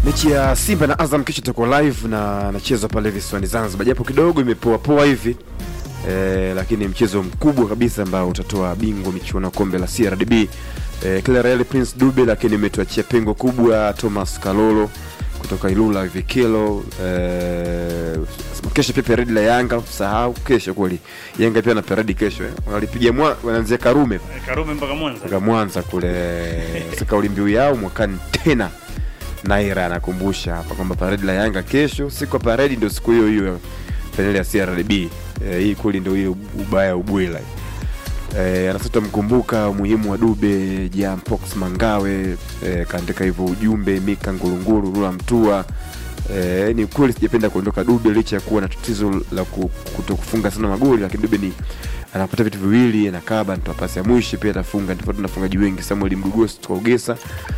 Mechi ya Simba na Azam kesho itakuwa live na anachezwa pale visiwani Zanzibar, japo kidogo imepoa poa hivi e, lakini mchezo mkubwa kabisa ambao utatoa bingwa michuano ya kombe la CRDB e, kila Real Prince Dube, lakini imetuachia pengo kubwa Thomas Kalolo kutoka Ilula Vikelo e, kesho pia paredi la Yanga, sahau kesho kweli. Yanga pia na paredi kesho eh. Wanalipiga mwa wanaanzia Karume Karume mpaka Mwanza. mpaka Mwanza kule. Sasa kauli mbiu yao mwakani tena Naira anakumbusha hapa kwamba paredi la Yanga kesho, siku ya paredi ndio siku hiyo hiyo fainali ya CRDB. E, hii kweli ndio hiyo ubaya ubwela. E, anasema mkumbuka umuhimu wa Dube Jampox Mangawe e, kaandika hivyo ujumbe Mika Ngurunguru Rula Mtua. E, ni kweli sijapenda kuondoka Dube licha ya kuwa na tatizo la ku- kutokufunga sana magoli, lakini Dube ni anapata vitu viwili, anakaba, anatoa pasi ya mwisho, pia atafunga, tofauti na wafungaji wengi, Samuel Mdugosi kutoka Ugesa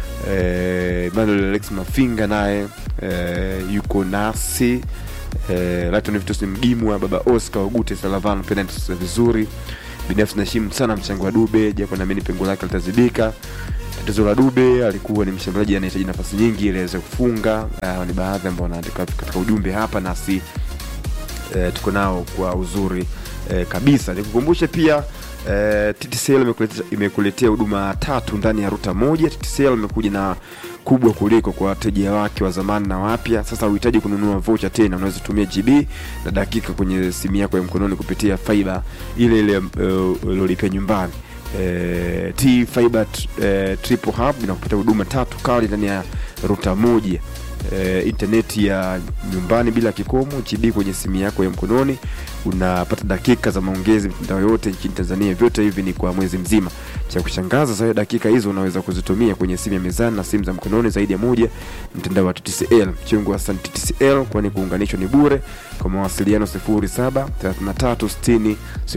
eh, Emmanuel Alex Mafinga naye eh, yuko nasi eh, Latin Vitus Mgimwa, baba Oscar Ogute Salavan pia anatusikia vizuri. Binafsi naheshimu sana mchango wa Dube, japo naamini pengo lake litazibika. Tatizo la Dube alikuwa ni mshambuliaji anahitaji nafasi nyingi ili aweze kufunga. Uh, ni baadhi ambao wanaandika katika ujumbe hapa nasi eh, tuko nao kwa uzuri eh, kabisa. Nikukumbushe pia eh, TTCL imekuletea- imekuletea huduma tatu ndani ya ruta moja. TTCL imekuja na kubwa kuliko kwa wateja wake wa zamani na wapya. Sasa uhitaji kununua vocha tena, unaweza kutumia GB na dakika kwenye simu yako ya mkononi kupitia fiber ile ile uh, uliolipia nyumbani. Eh, T Fiber eh, Triple Hub inakupatia huduma tatu kali ndani ya ruta moja eh, intaneti ya nyumbani bila kikomo, GB kwenye simu yako ya mkononi, unapata dakika za maongezi mitandao yote nchini Tanzania. Vyote hivi ni kwa mwezi mzima. Cha kushangaza sasa, dakika hizo unaweza kuzitumia kwenye simu ya mezani na simu za mkononi zaidi ya moja. Mtandao wa TTCL mchungu wa Sun TTCL, kwani kuunganishwa ni bure. Kwa mawasiliano 07 33 60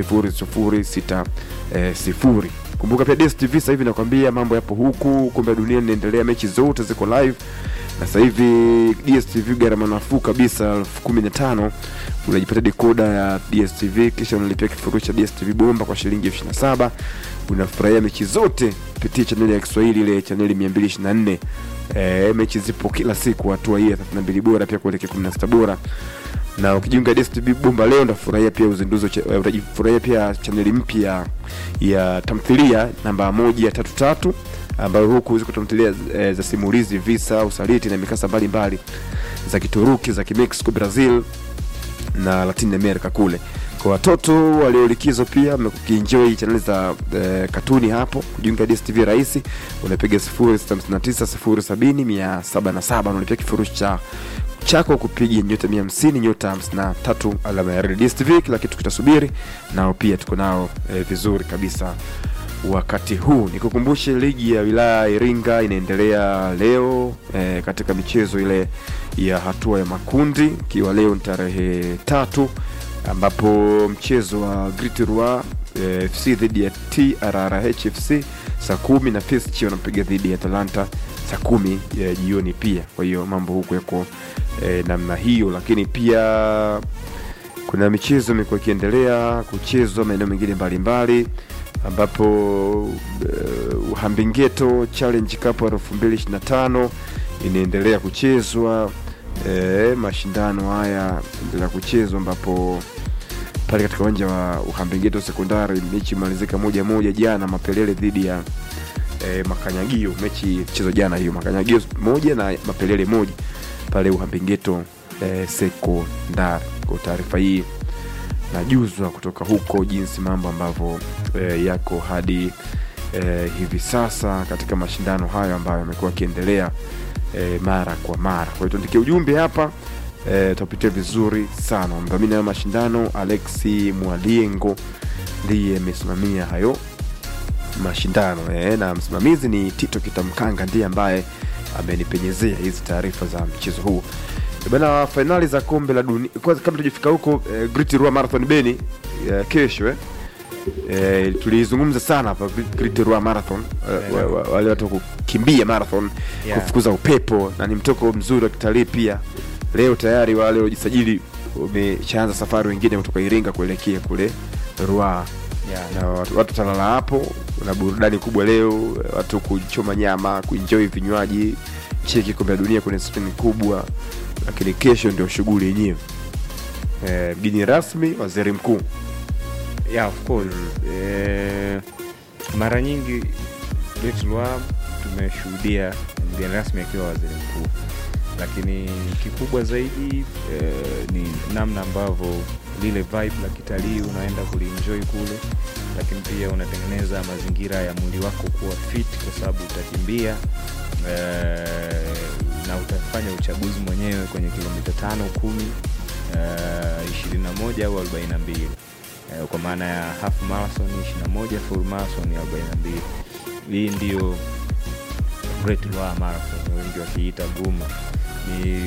00 60. Kumbuka pia DStv sasa hivi nakwambia mambo yapo huku, kombe la dunia linaendelea, mechi zote ziko live na sasa hivi DStv gharama nafuu kabisa elfu kumi na tano unajipatia dekoda ya DStv kisha unalipia kifurushi cha DStv bomba kwa shilingi elfu ishirini na saba unafurahia mechi zote kupitia chaneli ya Kiswahili ile chaneli 224. E, mechi zipo kila siku hatua hii ya 32 bora pia kuelekea 16 bora na ukijiunga DStv bomba leo utafurahia pia uzinduzi wa cha- eh, utajifurahia pia chaneli mpya ya tamthilia namba moja tatu tatu ambayo huku ziko tamthilia eh, za simulizi, visa, usaliti na mikasa mbalimbali za Kituruki, za Kimexico, Brazil na Latin America kule. Kwa watoto waliolikizo pia mkienjoy chaneli za eh, katuni hapo, kujiunga DStv rahisi, unapiga 0659 070 unalipia kifurushi cha chako kupiga nyota 150 nyota 53 alama ya reli. DStv kila kitu kitasubiri, nao pia tuko nao eh, vizuri kabisa wakati huu. Nikukumbushe ligi ya wilaya ya Iringa inaendelea leo eh, katika michezo ile ya hatua ya makundi, ikiwa leo ni tarehe tatu ambapo mchezo wa Great Roi eh, FC dhidi ya TRRH FC saa kumi na Fischi wanapiga dhidi ya Atalanta saa kumi ya jioni pia. Kwa hiyo mambo huku yako eh, namna hiyo, lakini pia kuna michezo imekuwa ikiendelea kuchezwa maeneo mengine mbalimbali ambapo uh, Uhambingeto Challenge Cup ya 2025 inaendelea kuchezwa. Eh, mashindano haya endelea kuchezwa ambapo pale katika uwanja wa Uhambingeto sekondari mechi imalizika moja moja jana, Mapelele dhidi ya eh, Makanyagio. Mechi mchezo jana hiyo, Makanyagio moja na Mapelele moja pale Uhambingeto eh, sekondari. Kwa taarifa hii najuzwa kutoka huko jinsi mambo ambavyo eh, yako hadi eh, hivi sasa katika mashindano hayo ambayo yamekuwa yakiendelea eh, mara kwa mara. Kwa hiyo tuandikie ujumbe hapa eh, tutapitia vizuri sana. Mdhamini wa mashindano Alexi Mwaliengo ndiye amesimamia hayo mashindano eh, na msimamizi ni Tito Kitamkanga ndiye ambaye amenipenyezea hizi taarifa za mchezo huu Eh, bana. Fainali za kombe la dunia kwanza, kabla tujafika huko eh, Great Rua Marathon Beni eh, kesho eh. Eh, tulizungumza sana hapa Great- Great Rua Marathon eh, wa- wa- wale watu wa kukimbia marathon Yeah. kufukuza upepo na ni mtoko mzuri wa kitalii pia. Leo tayari wale waliojisajili wameshaanza safari, wengine kutoka Iringa kuelekea kule Ruaha Yeah. na watu watu talala hapo na burudani kubwa leo, watu kuchoma nyama, kuenjoy vinywaji cheki kombe la dunia kwenye skrini kubwa, lakini kesho ndio shughuli yenyewe. Eh, mgeni rasmi waziri mkuu yeah, of course eh, mara nyingi Betlwa tumeshuhudia mgeni rasmi akiwa waziri mkuu, lakini kikubwa zaidi eh, ni namna ambavyo lile vibe la kitalii unaenda kulienjoy kule, lakini pia unatengeneza mazingira ya mwili wako kuwa fit, kwa sababu utakimbia eh, na utafanya uchaguzi mwenyewe kwenye kilomita tano kumi ishirini na moja au arobaini na mbili eh, kwa maana ya half marathon 21 full marathon 42 hii ndio Great Ruaha Marathon wengi wakiita guma ni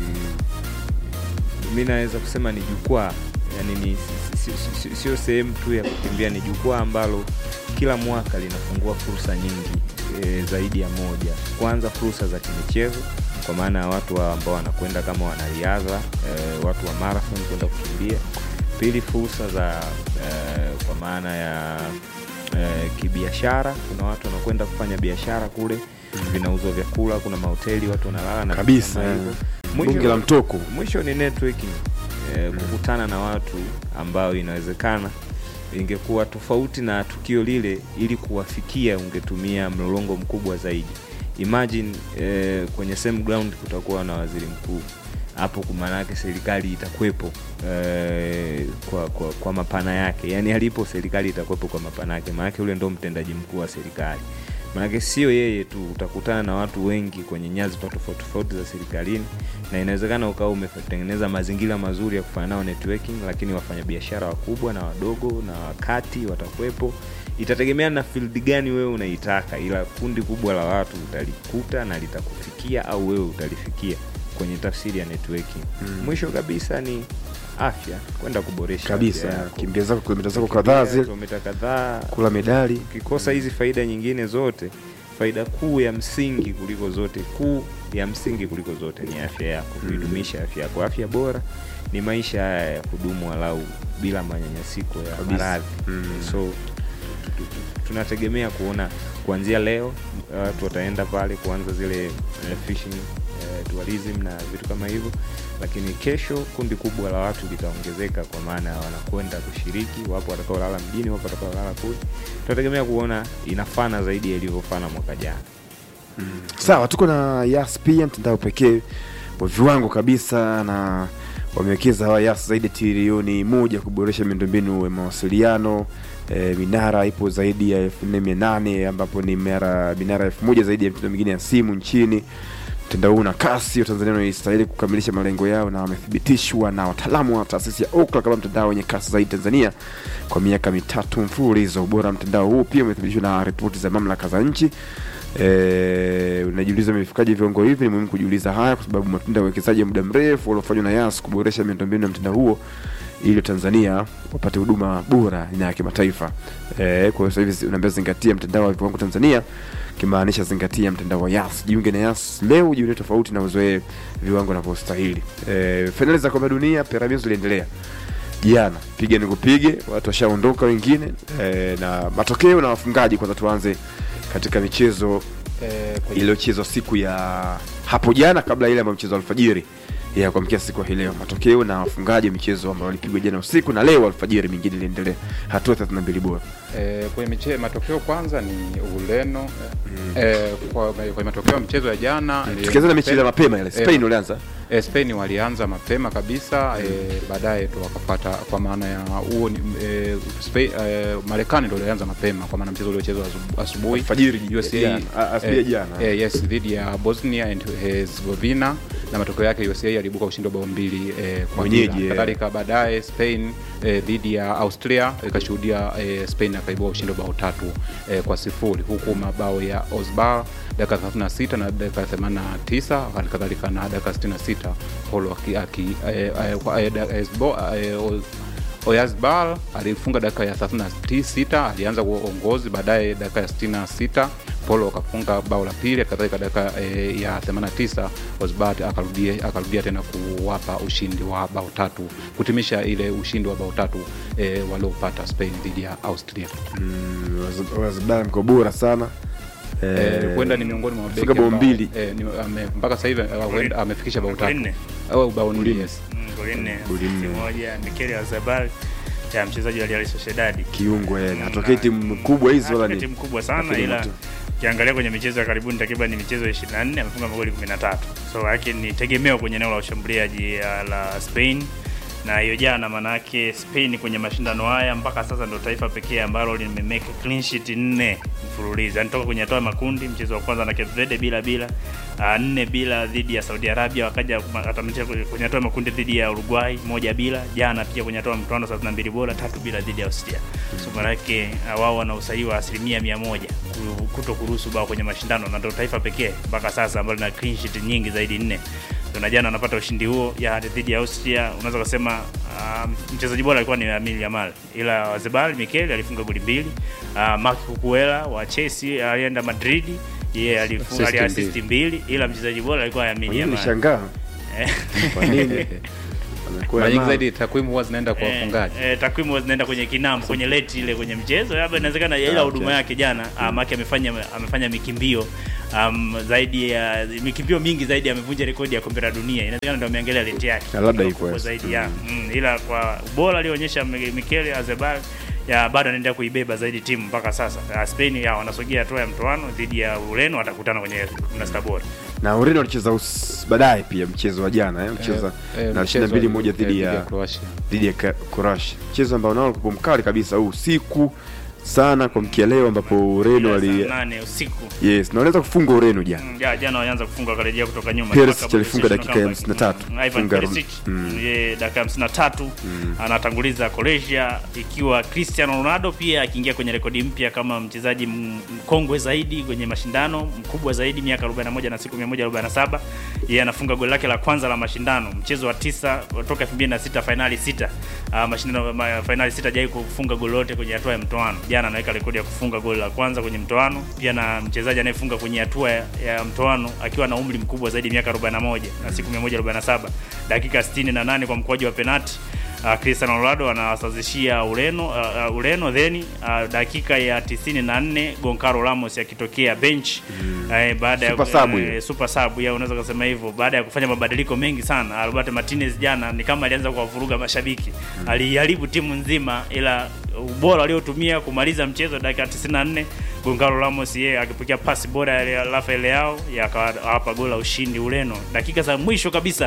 mi naweza kusema ni jukwaa yani ni si- si- si- sio sehemu tu ya kukimbia ni jukwaa ambalo kila mwaka linafungua fursa nyingi e, zaidi ya moja kwanza fursa za kimichezo kwa maana ya watu wa ambao wanakwenda kama wanariadha e, watu wa marathon kwenda kukimbia pili fursa za e, kwa maana ya e, kibiashara kuna watu wanakwenda kufanya biashara kule vinauzwa vyakula kuna mahoteli watu wanalala na vitu kabisa, kama hivyo. bunge Mwisho- la mtoko. mwisho ni networking eh, kukutana na watu ambao inawezekana ingekuwa tofauti na tukio lile ili kuwafikia ungetumia mlolongo mkubwa zaidi imagine eh, kwenye same ground kutakuwa na waziri mkuu hapo maanake serikali itakwepo eh, kwa, kwa, kwa mapana yake yaani alipo serikali itakwepo kwa mapana yake maanake ule ndo mtendaji mkuu wa serikali maanake sio yeye tu utakutana na watu wengi kwenye nyadhifa tofauti tofauti za serikalini na inawezekana ukawa umetengeneza mazingira mazuri ya kufanya nao networking lakini wafanyabiashara wakubwa na wadogo na wakati watakuwepo itategemea na field gani wewe unaitaka ila kundi kubwa la watu utalikuta na litakufikia au wewe utalifikia kwenye tafsiri ya networking Mm. mwisho kabisa ni afya kwenda kuboresha kabisa afya yako. kimbia zako kilomita zako Kukimbia kadhaa zile kilomita kadhaa kula medali ukikosa hizi faida nyingine zote faida kuu ya msingi kuliko zote kuu ya msingi kuliko zote ni afya yako Mm. kuidumisha afya yako afya bora ni maisha haya ya kudumu walau bila manyanyasiko ya Kabisa. maradhi Mm. so tu- tu- tu- tunategemea kuona kuanzia leo watu wataenda pale kuanza zile eh, fishing eh, tourism na vitu kama hivyo lakini kesho kundi kubwa la watu litaongezeka kwa maana ya wanakwenda kushiriki wapo watakaolala mjini wapo watakaolala kule tunategemea kuona inafana zaidi ya ilivyofana mwaka jana sawa tuko na yas pia mtandao pekee wa viwango kabisa na wamewekeza hawa yas zaidi ya trilioni moja kuboresha miundombinu ya mawasiliano e, minara ipo zaidi ya elfu nne mia nane ambapo ni minara minara elfu moja zaidi ya mitandao mingine ya simu nchini mtandao huu na kasi watanzania wanaistahili kukamilisha malengo yao na wamethibitishwa na wataalamu wa taasisi ya okla kama mtandao wenye kasi zaidi tanzania kwa miaka mitatu mfululizo ubora wa mtandao huu pia umethibitishwa na ripoti za mamlaka za nchi Eh, unajiuliza imefikaje viwango hivi? Ni muhimu kujiuliza haya kwa sababu matunda ya uwekezaji wa muda mrefu uliofanywa na Yas kuboresha miundombinu ya mtandao huo ili Tanzania wapate huduma bora na ya kimataifa. Eh, kwa hiyo sasa hivi unaambia zingatia mtandao wa viwango Tanzania, kimaanisha zingatia mtandao wa Yas. Jiunge na Yas leo, jiunge tofauti na uzoee viwango vinavyostahili. Eh, fainali za kombe la dunia Pyramids ziliendelea jana, piga nikupige, watu washaondoka wengine eh, na matokeo na wafungaji. Kwanza tuanze katika michezo Eh, kwenye- iliyochezwa siku ya hapo jana kabla ile ambayo mchezo wa alfajiri ya kuamkia siku ya hii leo, matokeo na wafungaji wa michezo ambao walipigwa jana usiku na leo alfajiri, mingine iliendelea hatua 32 bora. eh, kwenye miche, matokeo kwanza ni Ureno eh, kwa, kwenye matokeo ya michezo ya jana eh, Tukianza na michezo ya Spain- mapema ile Spain walianza eh, Spain walianza mapema kabisa eh, baadaye ndo wakapata kwa maana ya huo ni eh, Spain, eh, Marekani ndo walianza mapema kwa maana mchezo uliochezwa asu- asubuhi alfajiri USA jana, a- asubuhi eh, jana. eh, yes dhidi ya Bosnia and Herzegovina na matokeo yake USA aliibuka ushindi wa bao mbili eh, kwa Mwenyeji, bila. eh. Kadhalika baadaye Spain eh, dhidi ya Austria ikashuhudia eh, Spain akaibua ushindi wa bao tatu eh, kwa sifuri huku mabao ya Osbar dakika 36 na dakika 89 hali kadhalika na dakika 66 Polo aki, aki, eh, eh, kwa- eh, da- Esbo- eh, Oz- Oyazbal alifunga dakika ya 36 alianza kwa uongozi, baadaye dakika ya 66 Polo akafunga bao la pili, kadhalika dakika e, ya 89 Osbart akarudia akarudia tena kuwapa ushindi wa bao tatu kutimisha ile ushindi wa bao tatu e, waliopata Spain dhidi ya Austria. Mm, Waz- Wazbara mko bora sana eh, huenda ni miongoni mwa Amefunga mabeki bao ambao, mbili. eh, ni- ame- mpaka sasa hivi eh, huenda amefikisha bao Goli tatu nne. au bao nne yes. Mm, goli nne Goli nne. asisti moja Mikel Azabal ya mchezaji wa Real Sociedad kiungo yani Mm, hatokei na- timu kubwa hizi wala Hatokei ni timu kubwa sana lakini ila mtu- ukiangalia kwenye michezo ya karibuni takriban ni michezo 24 amefunga magoli 13 so yake ni tegemeo kwenye eneo la ushambuliaji uh, la Spain na hiyo jana manake Spain kwenye mashindano haya mpaka sasa ndio taifa pekee ambalo limemeka clean sheet nne mfululizo yani toka kwenye hatua ya makundi mchezo wa kwanza na Cape Verde bila bila uh, nne bila dhidi ya Saudi Arabia wakaja atamisha kwenye hatua ya makundi dhidi ya Uruguay moja bila jana pia kwenye hatua ya mtoano 32 bora tatu bila dhidi ya Austria so manake uh, wao wana usahihi wa asilimia mia moja ku- kuto kuruhusu bao kwenye mashindano na ndio taifa pekee mpaka sasa ambalo lina clean sheet nyingi zaidi nne So, na jana wanapata ushindi huo ya dhidi ya Austria. Unaweza kusema um, mchezaji bora alikuwa ni Lamine Yamal, ila Zebal Mikel alifunga goli mbili. Uh, Marc Cucurella wa Chelsea alienda Madrid, yeye alifunga Assist aliassist mbili, ila mchezaji bora alikuwa Lamine Kwa nini Yamal. nishangaa Eh, kwa nini Amekuwa mara nyingi na- zaidi takwimu huwa zinaenda kwa wafungaji Eh, eh, takwimu huwa zinaenda kwenye kinambo kwenye leti ile kwenye mchezo labda inawezekana ila Ah, huduma okay. yake jana mm. Maki amefanya amefanya mikimbio um, zaidi ya mikimbio mingi zaidi amevunja rekodi ya kombe la dunia inawezekana ndio ameangalia leti yake Na labda Iko iko kubwa yes. zaidi ya mm, ila kwa ubora alionyesha Mikel Azebal ya bado anaendelea kuibeba zaidi timu mpaka sasa. Uh, Spain ya wanasogea hatua ya mtoano dhidi ya Ureno, watakutana kwenye 16 bora. na Ureno walicheza us- baadaye pia mchezo wa jana eh, mcheza Eh, eh, na mchezo 22 moja eh, dhidi ya Croatia. dhidi ya Ka- Croatia, mchezo ambao nao ulikuwa mkali kabisa huu usiku sana kwa mkia leo, ambapo Ureno Ila wali saa 8 usiku yes na waliweza kufunga Ureno jana. Mm, ja, jana walianza kufunga wakarejea kutoka nyuma. Perisic Mpaka alifunga Borussia dakika ya Dortmund. 53. Mm, Ivan Funga Perisic mm. ye dakika ya 53 anatanguliza Croatia, ikiwa Cristiano Ronaldo pia akiingia kwenye rekodi mpya kama mchezaji m- mkongwe zaidi kwenye mashindano, mkubwa zaidi, miaka 41 na siku 147. Yeye anafunga goli lake la kwanza la mashindano, mchezo wa tisa toka 2006 finali sita. Uh, mashindano ma, finali sita hajai kufunga goli lote kwenye hatua ya mtoano. Jana anaweka rekodi ya kufunga goli la kwanza kwenye mtoano, pia na mchezaji anayefunga kwenye hatua ya, ya mtoano akiwa na umri mkubwa zaidi miaka 41 na siku 147, dakika 68 kwa mkwaju wa penati. Uh, Cristiano Ronaldo anawasazishia Ureno uh, uh, Ureno then uh, dakika ya 94 Goncalo Ramos akitokea bench mm. uh, baada Super ya sub hiyo. eh, super sub ya unaweza kusema hivyo, baada ya kufanya mabadiliko mengi sana. Alberto Martinez jana ni kama alianza kuwavuruga mashabiki mm. aliharibu timu nzima, ila ubora aliotumia kumaliza mchezo dakika 94 Goncalo Ramos yeye akipokea pasi bora ya Rafael Leao yakawapa goli la ushindi Ureno dakika za mwisho kabisa.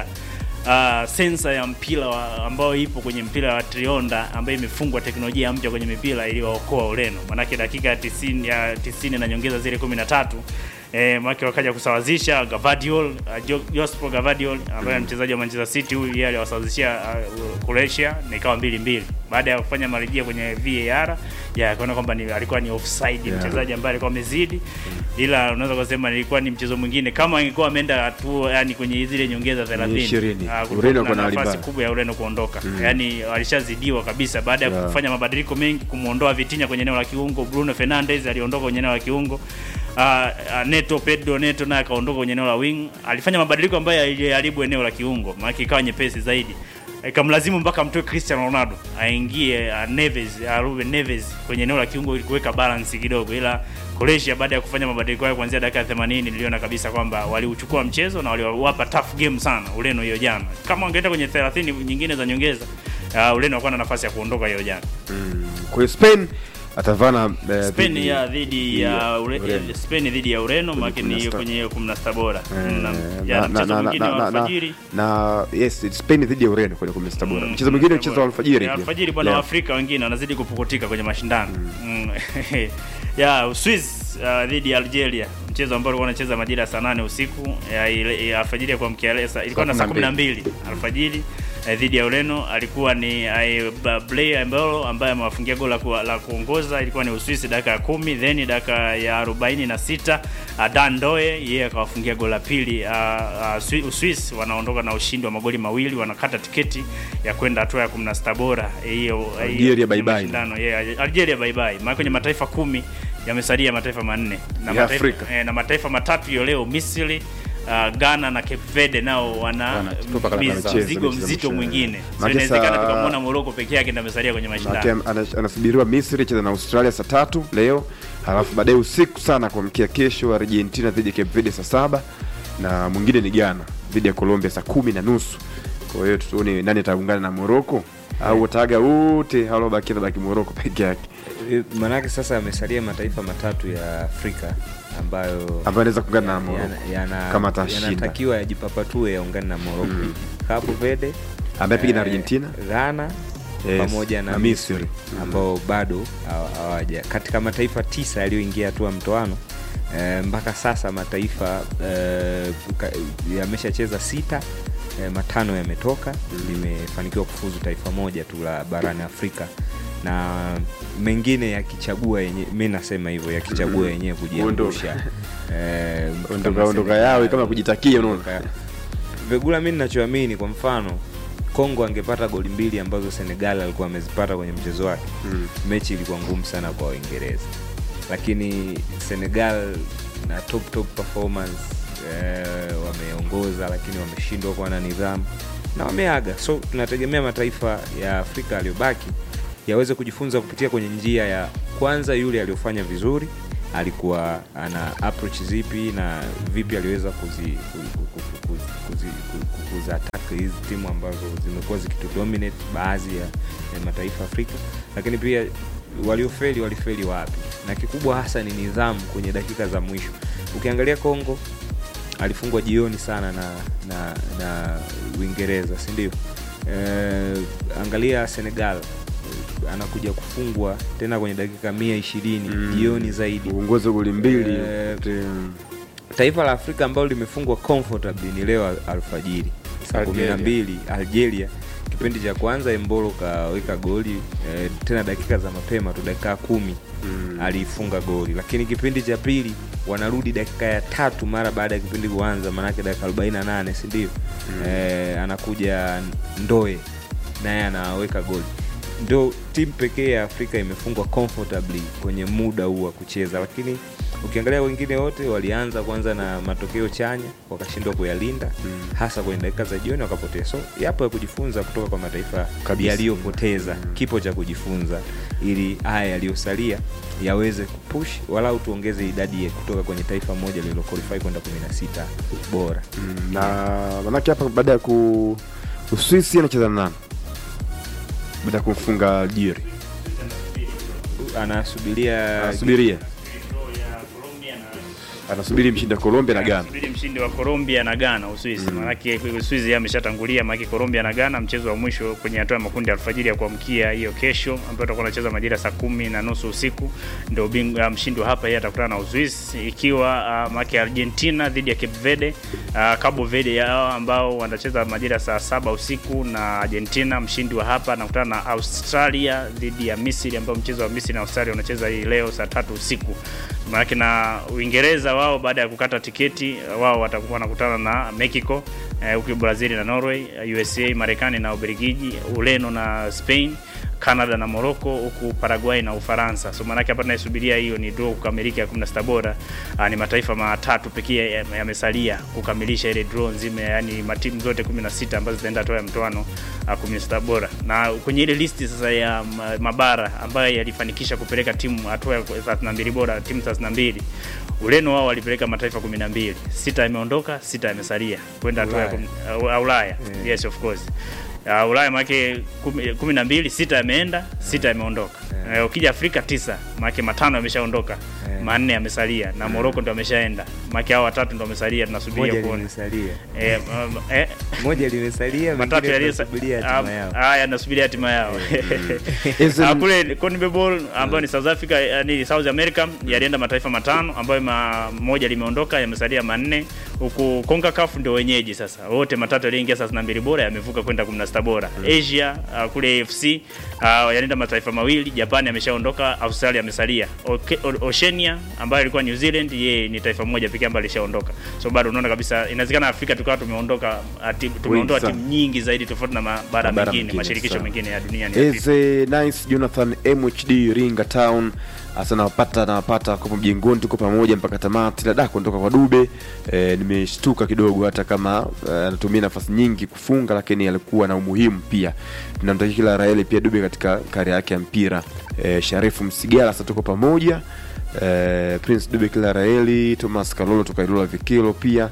Uh, sensa ya mpira wa, ambayo ipo kwenye mpira wa Trionda ambayo imefungwa teknolojia mpya kwenye mipira iliyowaokoa Ureno, manake dakika ya 90 ya 90 na nyongeza zile 13 eh, make wakaja kusawazisha Gavadiol uh, Jo- Jospo Gavadiol ambaye ni mchezaji wa Manchester City huyu yeye aliwasawazishia uh, Croatia na ikawa mbili mbili baada ya kufanya marejeo kwenye VAR ya akaona kwamba ni, alikuwa ni offside Yeah. mchezaji ambaye alikuwa amezidi, ila unaweza kusema ilikuwa ni mchezo mwingine kama ingekuwa ameenda hatua yani kwenye zile nyongeza 30 ishirini. ah, kulikuwa Ureno kuna kuna hali nafasi mbaya. kubwa ya Ureno kuondoka yani walishazidiwa kabisa baada ya Yeah. kufanya mabadiliko mengi kumuondoa Vitinha kwenye eneo la kiungo. Bruno Fernandes aliondoka kwenye eneo la kiungo. Uh, uh, Neto Pedro Neto naye akaondoka kwenye eneo la wing. Alifanya mabadiliko ambayo yaliharibu eneo la kiungo, maana ikawa nyepesi zaidi. Ikamlazimu mpaka mtoe Cristiano Ronaldo aingie uh, Neves uh, Ruben Neves kwenye eneo la kiungo ili kuweka balance kidogo, ila Croatia baada ya kufanya mabadiliko hayo kuanzia dakika ya 80 niliona kabisa kwamba waliuchukua mchezo na waliwapa tough game sana Ureno hiyo jana. Kama wangeenda kwenye 30 nyingine za nyongeza, uh, Ureno walikuwa na nafasi ya kuondoka hiyo jana. Mm. Kwa hiyo Spain atavana eh, Spain dhidi- ya dhidi ya ya Ure, Ureno. Spain dhidi ya Ureno Kwenye maana ni 16. kwenye 16 bora. Eh, Na- na- ya na- mchezo na- mwingine na- wa na- na- alfajiri. na yes Spain dhidi ya Ureno kwenye 16 bora. Mm, Mchezo mwingine 16 mchezo wa bora. alfajiri Ya pia. Alfajiri bwana, Leo. Waafrika wengine wanazidi kupukutika kwenye mashindano. Mm. ya Uswiz uh, dhidi ya Algeria, mchezo ambao ulikuwa unacheza majira ya saa 8 usiku ya, ile- ya alfajiri ya kuamkia leo saa- ilikuwa na saa 12 alfajiri eh, dhidi ya Ureno alikuwa ni eh, Ba- Blair Mbolo ambaye amewafungia goli la, ku, la kuongoza ilikuwa ni Uswisi dakika ya kumi then dakika ya 46 uh, Dan Doe yeye akawafungia goli la pili uh, uh, Swi- Uswisi wanaondoka na ushindi wa magoli mawili wanakata tiketi ya kwenda hatua ya 16 bora Eh, hiyo hiyo Algeria bye bye. mashindano yeah, Algeria bye bye maana kwenye mataifa kumi yamesalia mataifa manne na Ya mataifa, Afrika. eh, na mataifa matatu hiyo leo Misri uh, Ghana na Cape Verde nao wana Wanatupa katika miz- mchezo, mzigo mchezo mzito mchezo. mwingine. So Maana inawezekana saa- tukamwona Morocco peke yake ndio amesalia kwenye Maana mashindano. ana- anasubiriwa Misri cheza na Australia saa tatu leo, halafu baadaye usiku sana kuamkia kesho argentina dhidi ya cape verde saa saba na mwingine ni ghana dhidi ya colombia saa kumi na nusu kwa hiyo tuone nani ataungana na morocco au wataaga wote halobaki tabaki morocco peke yake E, Manake sasa yamesalia mataifa matatu ya Afrika ambayo ambayo anaweza kuungana na morocco yana- yana- kama atashinda. yanatakiwa yajipapatue yaungane na Morocco. Cabo Verde ambaye piga na eh, argentina Ghana Yes, pamoja na, na Misri, Misri. Mm. ambao bado hawa- hawaja katika mataifa tisa yaliyoingia hatua mtoano eh, mpaka sasa mataifa eh, ka- yameshacheza sita eh, matano yametoka limefanikiwa kufuzu taifa moja tu la barani Afrika na mengine yakichagua yenye mi nasema hivyo yakichagua yenyewe kujiangusha eh, ondoka kama ondoka Senegal, yao kama kujitakia unaona Ondoka- Vegula, mi ninachoamini, kwa mfano Kongo angepata goli mbili ambazo Senegal alikuwa amezipata kwenye mchezo wake, Mm. mechi ilikuwa ngumu sana kwa Waingereza, lakini Senegal na top top performance eh, wameongoza, lakini wameshindwa kuwa na nidhamu na wameaga. So tunategemea mataifa ya Afrika yaliyobaki yaweze kujifunza kupitia kwenye njia ya kwanza, yule aliyofanya vizuri alikuwa ana approach zipi na vipi aliweza kuzi, kuzi, kuzi, kuzi, kuzi, kuzi attack hizi timu ambazo zimekuwa zikitudominate baadhi ya, ya mataifa Afrika, lakini pia waliofeli walifeli wapi, na kikubwa hasa ni nidhamu kwenye dakika za mwisho. Ukiangalia Kongo alifungwa jioni sana na na, na Uingereza, si ndio? Eh, angalia Senegal eh, anakuja kufungwa tena kwenye dakika mia ishirini Mm. jioni zaidi. uongozi wa goli mbili Eh, Te- Taifa la Afrika ambalo limefungwa comfortably ni leo al- alfajiri saa kumi na Algeria. mbili Algeria. Kipindi cha kwanza Embolo kaweka goli eh, tena dakika za mapema tu, dakika kumi Mm. alifunga goli, lakini kipindi cha pili wanarudi dakika ya tatu mara baada ya kipindi kuanza, maanake dakika 48 si ndio? Eh, anakuja Ndoe naye anaweka goli. Ndio timu pekee ya Afrika imefungwa comfortably kwenye muda huu wa kucheza, lakini ukiangalia wengine wote walianza kwanza na matokeo chanya wakashindwa kuyalinda Mm. hasa kwenye dakika za jioni wakapotea. So yapo ya kujifunza kutoka kwa mataifa Kabisa. yaliyopoteza, kipo cha kujifunza ili haya yaliyosalia yaweze kupush walau tuongeze idadi ya kutoka kwenye taifa moja lililoqualify kwenda 16 bora. Mm, na manake hapa baada ya ku uswisi anacheza na nani baada ya kumfunga algeria Anasubiria anasubiria anasubiri mshindi wa colombia na ghana Subiri mshindi wa Colombia na Ghana Uswisi. Maanake Uswisi yeye ameshatangulia, maanake Colombia na Ghana mchezo wa mwisho kwenye hatua ya makundi alfajiri ya kuamkia hiyo kesho, ambayo tutakuwa tunacheza majira saa kumi na nusu usiku, ndio bingwa mshindi wa hapa yeye atakutana na Uswisi, ikiwa uh, maanake Argentina dhidi ya Cape Verde, uh, Cabo Verde yao ambao wanacheza majira saa saba usiku, na Argentina mshindi wa hapa anakutana na Australia dhidi ya Misri, ambao mchezo wa Misri na Australia unacheza hii leo saa tatu usiku maanake na Uingereza wao baada ya kukata tiketi wao watakuwa wanakutana na Mexico eh, huku Brazil na Norway, USA, Marekani na Ubelgiji, Ureno na Spain, Canada na Morocco, huku Paraguay na Ufaransa. So maanake hapa tunaisubiria hiyo ni draw kukamilika ya 16 bora. Ah, ni mataifa matatu pekee ya- yamesalia kukamilisha ile draw nzima, yani matimu zote 16 ambazo zitaenda hatua ya mtoano ah, 16 bora. Na kwenye ile listi sasa ya ma- mabara ambayo yalifanikisha kupeleka timu hatua ya 32 bora, timu 32 Ureno wao walipeleka mataifa 12, sita yameondoka, sita yamesalia kwenda hatua ya Ulaya. kum- uh, Ulaya. Yes of course. Uh, Ulaya maake kumi kumi na mbili, sita yameenda, sita yameondoka. Yeah. Eh, ukija Afrika tisa, maake matano yameshaondoka, Yeah. manne yamesalia na Morocco ndo ameshaenda. Maake hao watatu ndo wamesalia, tunasubiria moja kuona. limesalia, Eh, um, eh, moja limesalia, matatu mengine yaliyo tunasubiria hatima yao. haya nasubiria hatima yao Hizi- Ah, kule CONMEBOL ambayo ni South Africa eh, ni South America yalienda mataifa matano ambayo ma, moja limeondoka yamesalia manne huku CONCACAF ndio wenyeji sasa wote matatu yaliyoingia 32 bora yamevuka kwenda 16 bora Asia ah, kule AFC ah, yalienda mataifa mawili Japan ameshaondoka Australia amesalia Oke- O- Oceania ambayo ilikuwa New Zealand yeye ni taifa moja pekee ambayo alishaondoka so bado unaona kabisa inawezekana Afrika tukawa tumeondoka ah, tim- tumeondoa sana. timu nyingi zaidi tofauti na mabara Mabara mengine mengine, mashirikisho sawa. mengine ya dunia ni Afrika. Eze Nice Jonathan MHD Iringa Town hasa nawapata nawapata kwa mjengoni, tuko pamoja mpaka tamati. Dada kuondoka kwa Dube e, nimeshtuka kidogo, hata kama eh, anatumia nafasi nyingi kufunga, lakini alikuwa na umuhimu pia. Tunamtakia kila raheli pia Dube katika kari yake ya mpira. E, Sharifu Msigala sasa tuko pamoja eh, Prince Dube Kilaraeli, Thomas Kalolo toka Ilula Vikilo pia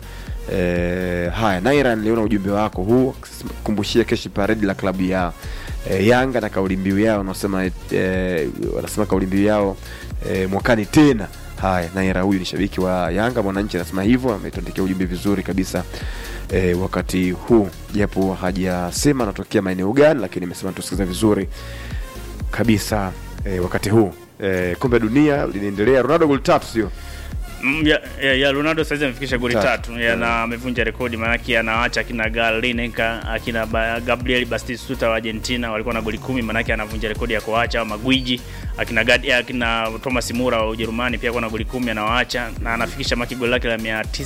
eh, haya Naira, niliona ujumbe wako huu kumbushia keshi paredi la klabu ya eh, Yanga na kauli mbiu yao wanasema eh, wanasema kauli mbiu yao eh, mwakani tena. Haya, Naira huyu ni shabiki wa Yanga, mwananchi anasema hivyo, ametuandikia ujumbe vizuri kabisa eh, wakati huu, japo hajasema anatokea maeneo gani, lakini amesema tusikiza vizuri kabisa eh, wakati huu eh, kombe la dunia linaendelea. Ronaldo goli tatu, sio Mm, ya, ya, ya Ronaldo saizi amefikisha goli Tatu. tatu ya, na amevunja rekodi, maanake anawaacha akina Gal Lineker akina ba, Gabriel Batistuta wa Argentina walikuwa na goli kumi, maanake anavunja rekodi ya kuwaacha au magwiji akina Gad, akina Thomas Mura wa Ujerumani pia kuwa na goli kumi anawaacha na anafikisha maki goli lake la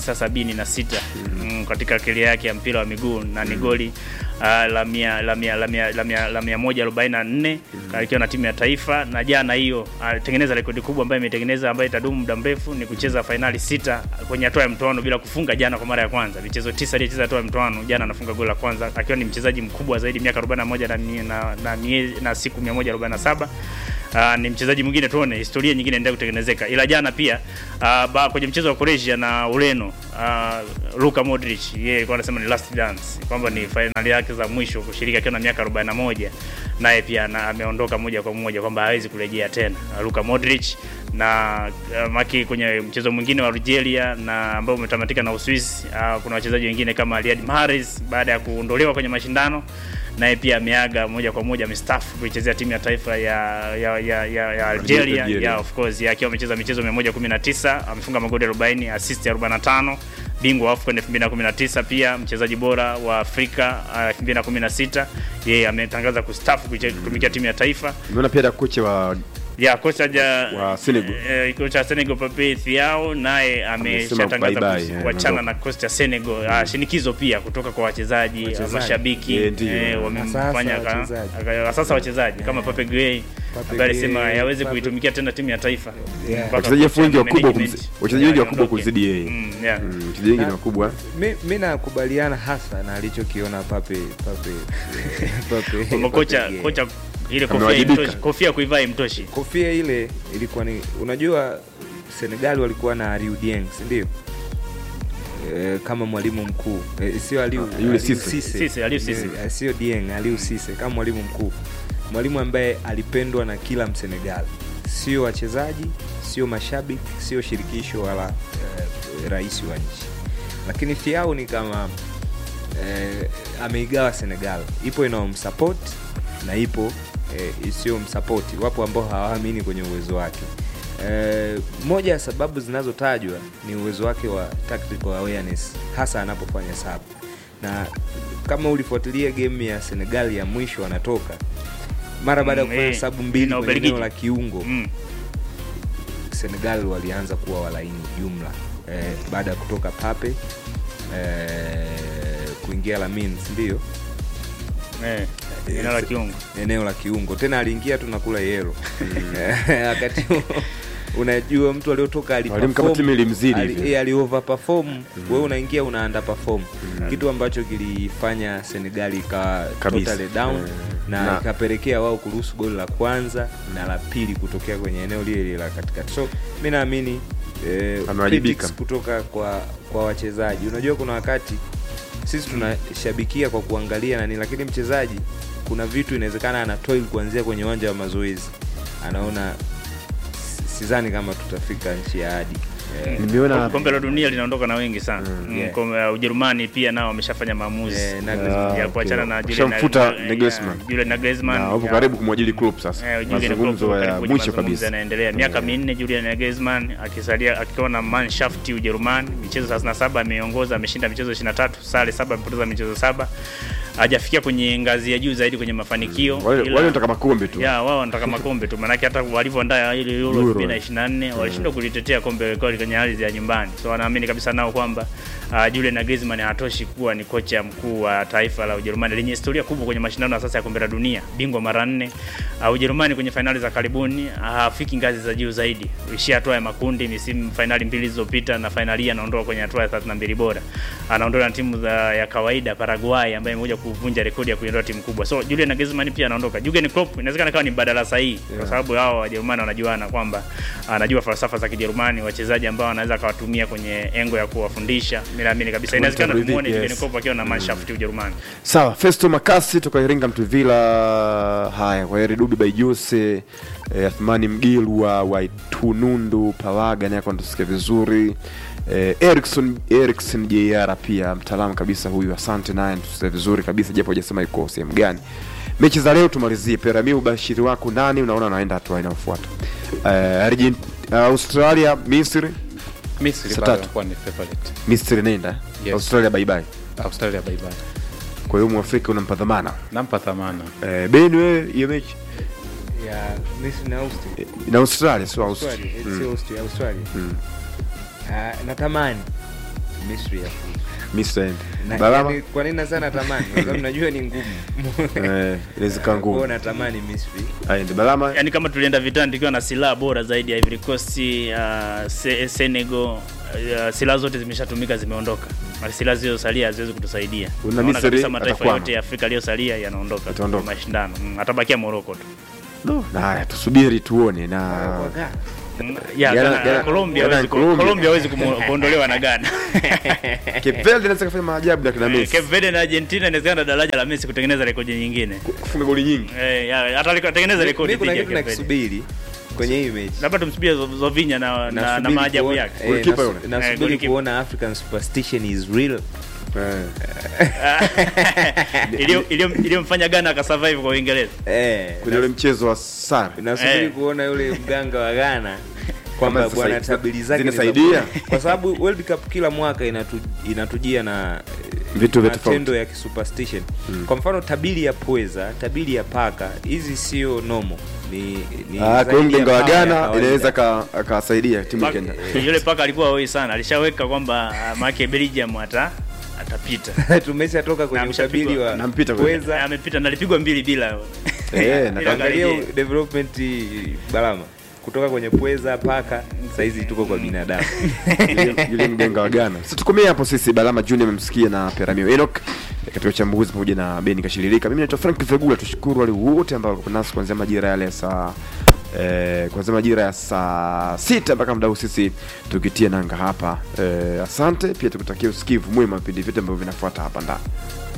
976 mm, katika keria yake ya mpira wa miguu na ni goli uh, la mia la mia la mia la mia la mia moja arobaini na nne akiwa na timu ya taifa, na jana hiyo alitengeneza rekodi kubwa ambayo imetengeneza ambayo itadumu muda mrefu, ni kucheza fainali sita kwenye hatua ya mtoano bila kufunga jana kwa mara ya kwanza. Michezo tisa aliyecheza hatua ya mtoano, jana anafunga goli la kwanza akiwa ni mchezaji mkubwa zaidi miaka 41 na mie- na na, miezi- na siku 147. Uh, ni mchezaji mwingine tuone historia nyingine endelea kutengenezeka, ila jana pia uh, ba, kwenye mchezo wa Croatia na Ureno uh, Luka Modric yeye alikuwa anasema ni last dance kwamba ni fainali yake za mwisho kushiriki akiwa na miaka 41, naye pia na, ameondoka moja kwa moja kwamba hawezi kurejea tena uh, Luka Modric na uh, maki kwenye mchezo mwingine wa Algeria na ambao umetamatika na Uswisi uh, kuna wachezaji wengine kama Riyad Mahrez baada ya kuondolewa kwenye mashindano naye pia ameaga moja kwa moja amestaafu kuichezea timu ya taifa ya ya ya, ya, ya Algeria, Algeria. ya of course ya akiwa amecheza michezo 119 amefunga magoli 40 assist 45 bingwa wa AFCON 2019 pia mchezaji bora wa Afrika uh, 2016 yeye ametangaza kustaafu kuiche- kutumikia timu ya taifa nimeona pia kocha wa ya kocha ja Wa Senegal. eh, kocha wa Senegal Pape Thiaw naye ameshatangaza bye bye, kus- eh, kuachana ondoka. na kocha ya Senegal. Ah, shinikizo pia kutoka kwa wachezaji, Wachezaji. mashabiki Eh, ndiyo. eh, wamemfanya Sasa aka- wachezaji. aka- sasa wachezaji kama Pape Gueye Pape ambaye alisema Gueye, yaweze Pape- kuitumikia tena timu ya taifa Yeah. Mpaka Wachezaji kocha wengi na wakubwa management. kumzi- wachezaji wengi Yeah, wakubwa aondoke. kuzidi yeye. Mm, yeah. Mm, wachezaji wengi ni Na- wakubwa mi, mi nakubaliana hasa na alichokiona Pape Pape Pape Kwamba kocha Pape Gueye. kocha ile kofia Amewajibika. imtoshi, kofia kuivaa imtoshi. kofia ile ilikuwa ni unajua Senegal walikuwa na Aliou Dieng si ndio e, kama mwalimu mkuu e, sio Aliou Ah, yule Aliou Cisse. Cisse, Aliou Cisse. Eh, sio Dieng Aliou Cisse kama mwalimu mkuu mwalimu ambaye alipendwa na kila Msenegal sio wachezaji sio mashabiki sio shirikisho wala e, rais wa nchi lakini Thiaw ni kama eh, ameigawa Senegal, ipo inaomsupport na ipo eh, isiyomsapoti. Wapo ambao hawaamini kwenye uwezo wake. Eh, moja ya sababu zinazotajwa ni uwezo wake wa tactical awareness, hasa anapofanya sub, na kama ulifuatilia game ya Senegal ya mwisho anatoka mara baada ya Mm, kufanya eh, sabu mbili na kwenye Ubelgiji. eneo la kiungo Mm. Senegal walianza kuwa walaini jumla eh, baada ya kutoka Pape eh, kuingia Lamine ndio Eh, eneo la kiungo. eneo la kiungo tena aliingia tu nakula yero wakati huo, unajua mtu aliotoka Mwalimu kama timu ilimzidi ali, hivi. eh, ali overperform wewe unaingia una underperform kitu ambacho kilifanya Senegal ikawa Kabisa. totally down Eh, na, na- ikapelekea wao kuruhusu goli la kwanza na la pili kutokea kwenye eneo lile lile la katikati so mi naamini eh, Amewajibika. critics kutoka kwa kwa wachezaji unajua kuna wakati sisi tunashabikia kwa kuangalia nani lakini mchezaji kuna vitu inawezekana ana toil kuanzia kwenye uwanja wa mazoezi anaona si- sidhani kama tutafika nchi ya hadi eh, nimeona kombe la dunia linaondoka na wengi sana mm, yeah. kombe la Ujerumani pia nao wameshafanya maamuzi eh, na Ah, Griezmann. ya kuachana okay. na Julian Washamfuta na- Nagelsmann. ya, Julian Nagelsmann na wapo ya- karibu kumwajili Klopp sasa Eh, Jurgen Klopp mazungumzo yuko ya karibu kwenye mwisho mazungumzo kabisa yanaendelea miaka minne Julian Nagelsmann akisalia akiwa na Mannschaft Ujerumani michezo 37 ameongoza ameshinda michezo 23 sare saba amepoteza michezo saba hajafikia kwenye ngazi ya juu zaidi kwenye mafanikio wale ila- wale wanataka makombe tu ya wao wanataka makombe tu maanake hata walivyoandaa ile Euro Euro. 2024 walishindwa kulitetea kombe kweli kwenye ardhi ya nyumbani so wanaamini kabisa nao kwamba uh, Julian Nagelsmann hatoshi kuwa ni kocha mkuu wa taifa la Ujerumani lenye historia kubwa kwenye mashindano ya sasa ya kombe la dunia, bingwa mara nne. Uh, Ujerumani kwenye fainali za karibuni hafiki ngazi za juu zaidi, ishia hatua ya makundi misimu fainali mbili zilizopita, na fainali hii anaondoka kwenye hatua ya 32 bora, anaondoka na timu za ya kawaida Paraguay, ambaye imekuja kuvunja rekodi ya kuiondoa timu kubwa. So Julian Nagelsmann pia anaondoka. Jurgen Klopp inawezekana kawa ni mbadala sahihi kwa sababu hao Wajerumani wanajuana kwamba anajua falsafa za Kijerumani, wachezaji ambao anaweza akawatumia kwenye engo ya kuwafundisha. Mimi naamini kabisa inawezekana Yes. tumuone Jurgen Klopp akiwa na mashafti Ujerumani. Sawa, Festo Makasi toka Iringa Mtuvila. Haya, kwa heri Dubi Baijuse eh, Athmani Mgilwa wa Itunundu Pawaga naye anatusikia vizuri eh, Erikson Erikson JR pia mtaalamu kabisa huyu, asante naye anatusikia vizuri kabisa, japo hajasema yuko sehemu gani. Mechi za leo tumalizie. Perami, ubashiri wako nani unaona anaenda hatua inayofuata? Eh, Argent, Australia, Misri. Misri Saa bado tatu. anakuwa ni favorite. Misri nenda Yes. Australia bye bye. Australia bye bye. Kwa hiyo Mwafrika unampa dhamana Nampa thamana. eh, Beni wewe hiyo mechi ya Misri na Austria. Eh, na Australia sio Austria. Australia, Mm. sio Austria, Australia. Mm. Ah, natamani Misri ya Misri aende. na, Balama yani, kwa nini nasema natamani? Kwa sababu najua ni ngumu. eh, inaweza kuwa Kwa hiyo ngumu. natamani Misri. Aende Balama Yaani kama tulienda vitani tukiwa na silaha bora zaidi ya Ivory Coast, uh, Se- Senegal, uh, silaha zote zimeshatumika zimeondoka. Na silaha zilizosalia haziwezi kutusaidia. Una Naona Misri kabisa mataifa atakwama. yote ya Afrika yaliyosalia yanaondoka Ataondoka. kwenye mashindano. Mm, atabakia Morocco tu. no. na Haya, tusubiri tuone na Waga. Mm, ya, Ghana- Ghana- Ghana- Colombia Ghana- hawezi ku- Colombia. Colombia hawezi kumu- kuondolewa na Ghana. Cape Verde inaweza kufanya maajabu na kina Eh, Messi Cape Verde na Argentina inawezekana daraja la Messi kutengeneza rekodi nyingine. kufunga goli nyingi. Eh, ya, hata liko- atengeneza rekodi Mimi kuna dhidi ya kitu Cape Verde. nakisubiri kwenye hii mechi. Labda tumsubie Zo- Zovinya na, na, na Nasubiri maajabu kuona- yake. eh, Goalkeeper nasu- yule. Eh, Nasubiri goalkeeper. kuona African superstition is real. Eh, Iliyo- iliyo- iliyomfanya Ghana akasurvive kwa Uingereza. Eh, kwenye ule mchezo wa sare nasubiri Eh. kuona yule mganga wa Ghana kwamba Kama bwana zisa- tabili zake ni za zinasaidia. bure. kwa sababu World Cup kila mwaka inatu, inatujia na eh, Vitu vya matendo tofauti. ya kisupersstition kwa mfano tabili ya pweza tabili ya paka hizi sio nomo ni, ni Ah, kwa hiyo zaidi ya mganga wa power ya Ghana kawaida. inaweza aka- akawasaidia timu ya Paka- Kenya. Yule paka alikuwa hoi sana. Alishaweka kwamba ah, maana Belgium ata atapita. tumeshatoka kwenye Na utabiri mshapigwa- wa nampita kwenye- pweza Amepita na alipigwa mbili bila. Eh, Bila na- angalia karejea. development balama kutoka kwenye pweza paka saizi tuko kwa binadamu yule yule mganga wa Ghana. Sasa tukomee hapo sisi. Balama Junior amemsikia na Peramio Enoch eh, katika uchambuzi pamoja na Beni Kashiririka. Mimi naitwa Frank Vegula. Tushukuru wale wote ambao walikuwa nasi kuanzia majira yale ya saa eh, kuanzia majira ya saa sita mpaka muda huu sisi tukitia nanga hapa eh, asante pia tukutakia usikivu mwema vipindi vyote ambavyo vinafuata hapa ndani.